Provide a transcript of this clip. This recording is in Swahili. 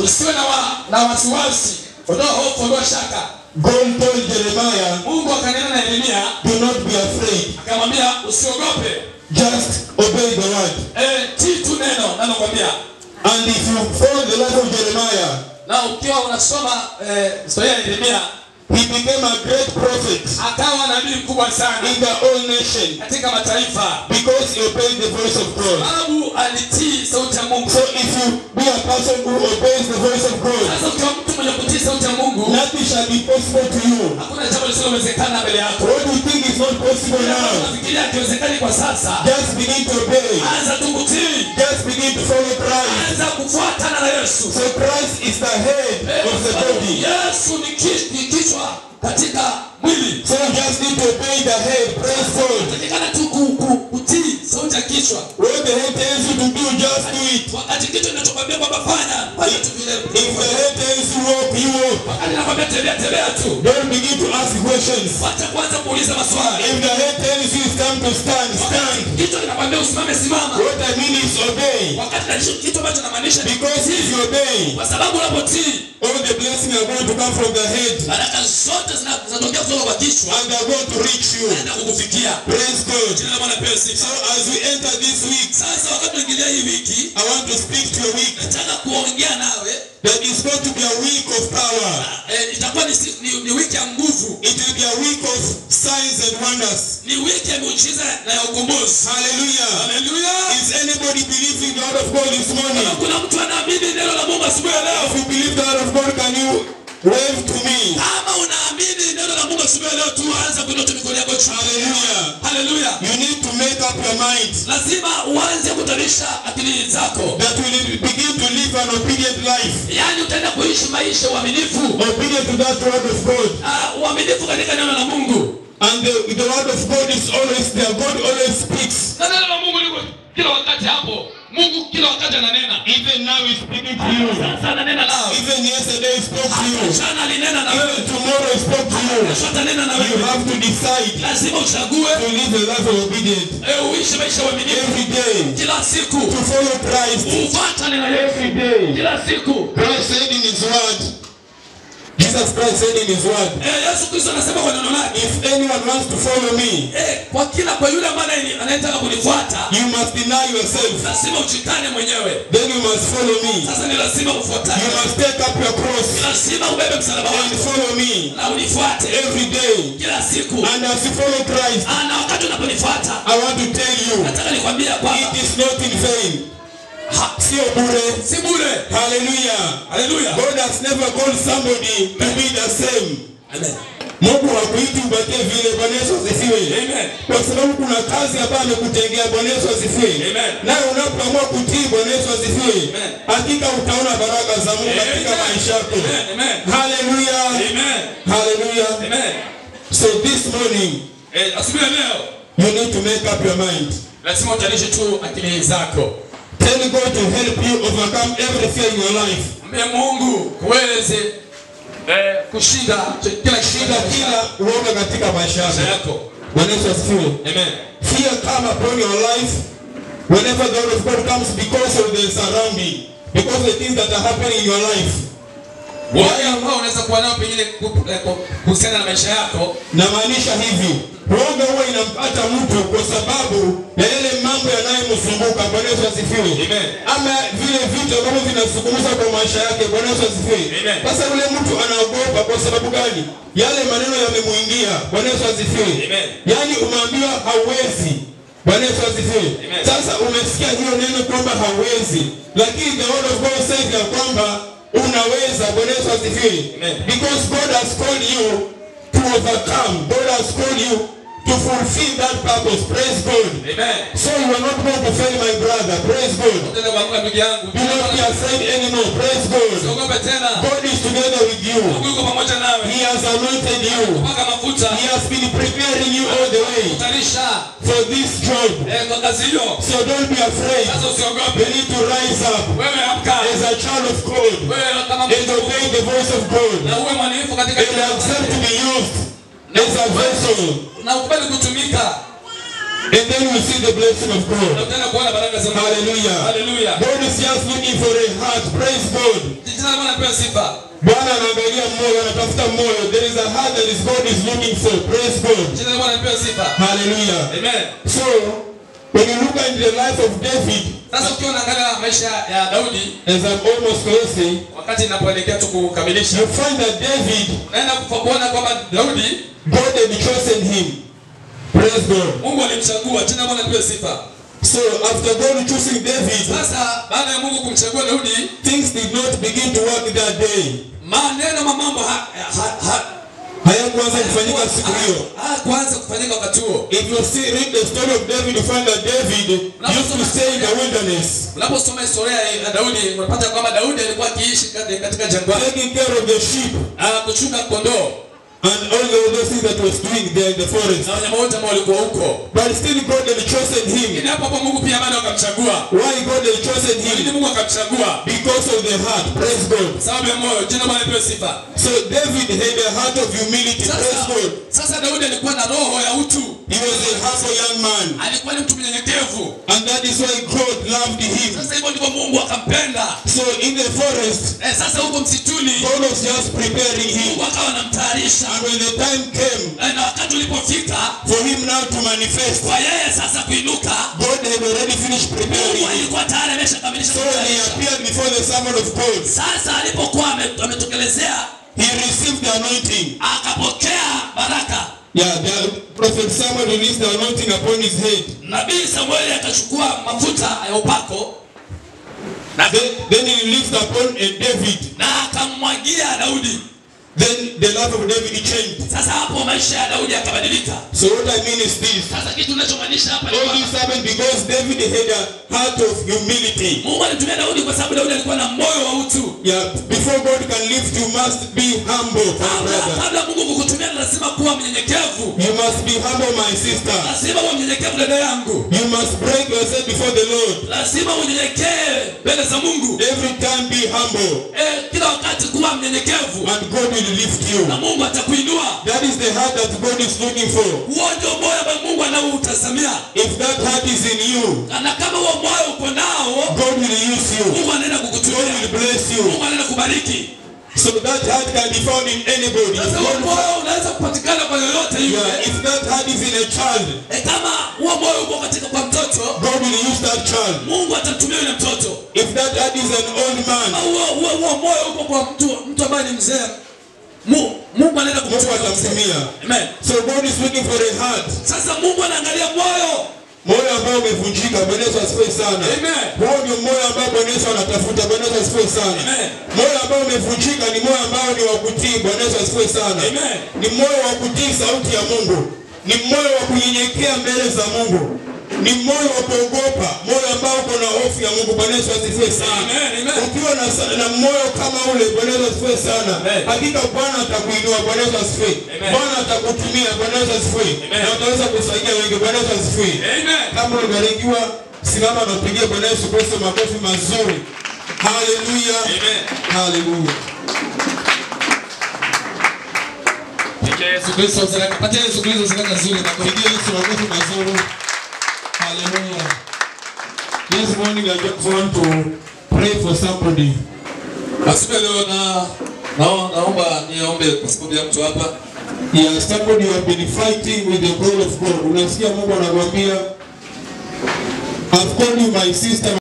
tusiwe na, wa, na wasiwasi ondoa hofu ondoa shaka God told Jeremiah, mungu akanena na yeremia do not be afraid. akamwambia usiogope Just obey the word. e, tii tu neno nanokwambia And if you follow the life of Jeremiah, na ukiwa unasoma eh, historia ya yeremia he became a great prophet akawa nabii mkubwa sana in the whole nation katika mataifa because he obeyed the voice of God. sababu alitii sauti ya mungu So if you be a person who obeys the voice of God, sasa ukiwa mtu mwenye kutii sauti ya mungu nothing shall be possible to you. hakuna jambo lisilowezekana mbele yako What do you think is not possible now? nafikiria akiwezekani kwa sasa Just begin to obey. anza tu kutii Just begin to follow Christ. anza kufuatana na yesu So Christ is the head of the body. yesu ni ki- ni kichwa katika mwili So you just need to obey the head. Praise God. takikana tu ku- ku- kutii sauti ya kichwa What the head tells you to do, just do it. wakati kichwa kinachokwambia kwamba fanya fanya tu vile If the head tells you walk, you walk. wakati nakwambia tembea tembea tu Don't begin to ask questions. wacha kwanza kuuliza maswali If the head tells you it's time to stand, stand. kichwa kinakwambia usimame simama What I mean is obey. wakati na hicho kitu ambacho namaanisha ni Because if you obey, kwa sababu unapotii all the blessings are going to come from the head baraka zote zina- zinatokea kutoka kwa kichwa and they're going to reach you. naenda kukufikia Praise God. jina la bwana pewe sifa So as we enter this week, sasa wakati unaingilia hii wiki I want to speak to your week. nataka kuongea nawe That is going to be a week of power. eh, itakuwa ni, si- ni, ni wiki ya nguvu It will be a week of signs and wonders. ni wiki ya miujiza na ya ukombozi Hallelujah. haleluya Is anybody believing the word of God this morning? Kama kuna mtu anaamini neno la mungu asubuhi ya leo If you believe the word of God, can you wave to me? kama unaamini neno la mungu asubuhi ya leo tu anza kuinua tu mikono yako juu Hallelujah. haleluya You need to make up your mind lazima uanze kutanisha akili zako that we will begin to live an obedient life. yaani utaenda kuishi maisha ya uaminifu Obedient to that word of God. Ah, uaminifu katika neno la mungu And the, the word of God is always there. God always speaks. na neno la mungu liko kila wakati hapo mungu kila wakati ananena Even now he's speaking to you. sasa ananena nao Even yesterday he spoke to you. jana alinena na wewe Even tomorrow he spoke to you. kesho atanena na You wewe have to decide lazima uchague to live a life of obedience eh, uishi maisha ya uaminifu every day. kila siku To follow Christ ufuatane na yesu every day. kila siku Christ said in his word. Jesus Christ said in his word. eh, yesu kristo anasema kwa neno lake If anyone wants to follow me, eh, kwa kila kwa yule ambaye anayetaka kunifuata you must deny yourself. lazima uchikane mwenyewe Then you must follow me. sasa ni lazima ufuatane You must take up your cross lazima ubebe msalaba and wako follow me na unifuate every day. kila siku And as you follow Christ, Ah, na wakati unaponifuata I want to tell you, nataka nikwambia kwamba it is not in vain. ha- Sio bure. si bure Hallelujah. haleluya God has never called somebody to be the same. amen Mungu hakuiti ubakie vile. Bwana Yesu asifiwe. amen Kwa sababu kuna kazi ambayo amekutengea. Bwana Yesu asifiwe. Amen. Naye unapoamua kutii, Bwana Yesu asifiwe, Amen. hakika utaona baraka za Mungu katika Amen. maisha yako. Amen. Amen. Hallelujah. amen Hallelujah. amen So this morning, eh, asubuhi ya leo you need to make up your mind. lazima utanishe tu akili zako Tell God to help you overcome every fear in your life. mbe mungu kuweze eh, kushinda ch- kila Shinda shida kila uoga katika maisha maisha yako. yako Bwana Yesu asifiwe. amen Fear come upon your life whenever the word of God comes because of the surrounding, because the things that are happening in your life. wale ambao unaweza kuwa nao pengine ku- eh, ku- kuhusiana na maisha yako Namaanisha hivi, uoga huwa inampata mtu kwa sababu ya yale mambo yanayomzunguka. Bwana Yesu asifiwe. Amen. Ama vile vitu ambavyo vinazungumza kwa maisha yake. Bwana Yesu asifiwe. Amen. Sasa yule mtu anaogopa kwa sababu gani? Yale maneno yamemuingia. Bwana Yesu asifiwe. Amen. Yaani umeambiwa hauwezi. Bwana Yesu asifiwe. Amen. Sasa umesikia hiyo neno kwamba hauwezi, lakini the word of God says ya kwamba unaweza. Bwana Yesu asifiwe. Amen. Because God has called you to overcome. God has called you to fulfill that purpose. Praise God. amen So you are not going to fail, my brother. Praise God. tena kuanguka ndugu yangu Do not be afraid anymore. Praise God. usiogope tena God is together with you. mungu yuko pamoja nawe He has anointed you. paka mafuta He has been preparing you all the way kutanisha for this job. eh, kwa kazi hiyo So don't be afraid. sasa usiogope You need to rise up wewe amka as a child of God wewe kama and obey the voice of God na uwe mwaminifu katika and kila accept to wakati. be used as a vessel na ukubali kutumika And then you see the blessing of na God. utaenda kuona baraka za Mungu. Hallelujah. Hallelujah. God is just looking for a heart. Praise God. Jina la Bwana lipewe sifa. Bwana anaangalia moyo, anatafuta moyo. There is a heart that is God is looking for. Praise God. Jina la Bwana lipewe sifa. Hallelujah. Amen. So, when you look at the life of David, Sasa ukiwa unaangalia maisha ya Daudi as I'm almost closing, wakati inapoelekea tu kukamilisha, you find that David, naenda kuona kwamba Daudi God had chosen him. Praise God. Mungu alimchagua. Jina la Bwana lipewe sifa. So, after God choosing David, Sasa baada ya Mungu kumchagua Daudi, things did not begin to work that day. maneno ma mambo ha, ha, ha, Hayakuanza kufanyika siku hiyo. hakuanza kufanyika wakati huo. If you see, read the story of David, you find that David used to stay in the wilderness, Unaposoma historia ya Daudi unapata kwamba Daudi alikuwa akiishi kati- katika jangwani taking care of the sheep ah, kuchunga kondoo and all those things that was doing there in the forest. na wanyama wote ambao walikuwa huko. But still, God had chosen him. Lakini hapo hapo Mungu pia bado akamchagua. Why God had chosen Lakini him? Mungu akamchagua Because of the heart. Praise God. sababu ya moyo. Jina Bwana lipewe sifa. So David had a heart of humility. Praise Sasa, God. sasa Daudi alikuwa na roho ya utu, He was a humble young man. alikuwa ni mtu mnyenyekevu. And that is why God loved him. Sasa hivyo ndivyo Mungu akampenda. So in the forest, Eh, sasa huko msituni God was just preparing him. Mungu akawa anamtayarisha And when the time came Eh, na wakati ulipofika for him now to manifest, kwa yeye sasa kuinuka, God had already finished preparing Mungu him. alikuwa tayari ameshakamilisha So when he kumtayarisha. appeared before the servant of God, Sasa alipokuwa ame- ametokelezea he received the anointing. akapokea baraka. Yeah, the prophet Samuel released the anointing upon his head. Nabii Samueli akachukua mafuta ya upako Then, then he released upon a David. na akammwagia Daudi. Then the life of David changed. Sasa hapo maisha ya Daudi yakabadilika. So what I mean is this. Sasa kitu ninachomaanisha hapa ni All kwamba this happened because David had a heart of humility. Mungu alimtumia Daudi kwa sababu Daudi alikuwa na moyo wa utu. Yeah, before God can lift, you must be humble, my Kabla brother. kabla Mungu kukutumia lazima kuwa mnyenyekevu. You must be humble, my sister. Lazima uwe mnyenyekevu dada yangu. You must break yourself before the Lord. Lazima unyenyekee mbele za Mungu. Every time be humble, Eh, kila wakati kuwa mnyenyekevu and God will lift na you. Mungu atakuinua. That is the heart that God is looking for. Huo ndio moyo ambao Mungu anaoutazamia. If that heart is in you, Na kama huo moyo uko nao, God will use you. Mungu anaenda God kukutumia. will bless you. Mungu anaenda kubariki. So that heart can be found in anybody. Sasa If huo God- moyo unaweza kupatikana kwa yoyote yule. yeah, if that heart is in a child, E, kama huo moyo uko katika kwa mtoto, God will use that child. Mungu atamtumia yule mtoto. If that heart is an old man, Au huo huo huo moyo uko kwa mtu mtu ambaye ni mzee. Mu- Mungu anaenda Mungu kumtumia. atamtumia. Amen. So God is looking for a heart. Sasa Mungu anaangalia moyo. Moyo ambao umevunjika. Bwana Yesu asifiwe sana. Amen. Huo ndio moyo ambao Bwana Yesu anatafuta. Bwana Yesu asifiwe sana. Amen. Moyo ambao umevunjika ni moyo ambao ni wa kutii. Bwana Yesu asifiwe sana. Amen. Ni moyo wa kutii sauti ya Mungu. Ni moyo wa kunyenyekea mbele za Mungu. Ni moyo wa kuogopa, moyo ambao uko na hofu ya Mungu. Bwana Yesu asifiwe sana. Amen, amen. Ukiwa na, sa- na moyo kama ule, Bwana Yesu asifiwe sana. Amen. Hakika Bwana atakuinua. Bwana Yesu asifiwe. Amen. Bwana atakutumia. Bwana Yesu asifiwe. Amen. Na utaweza kusaidia wengi. Bwana Yesu asifiwe. Amen. Kama umebarikiwa, simama na upigie Bwana Yesu Kristo makofi mazuri. Haleluya. Amen. Haleluya. Pigia Yesu Kristo sadaka. Patia Yesu Kristo sadaka nzuri na kwa Pigie Yesu makofi mazuri. Haleluya. This morning I just want to pray for somebody. Asubuhi ya leo na nao- naomba niombe kwa sababu ya mtu hapa. Yeah, somebody you have been fighting with the call of God. Unasikia Mungu anakuambia I've called you my sister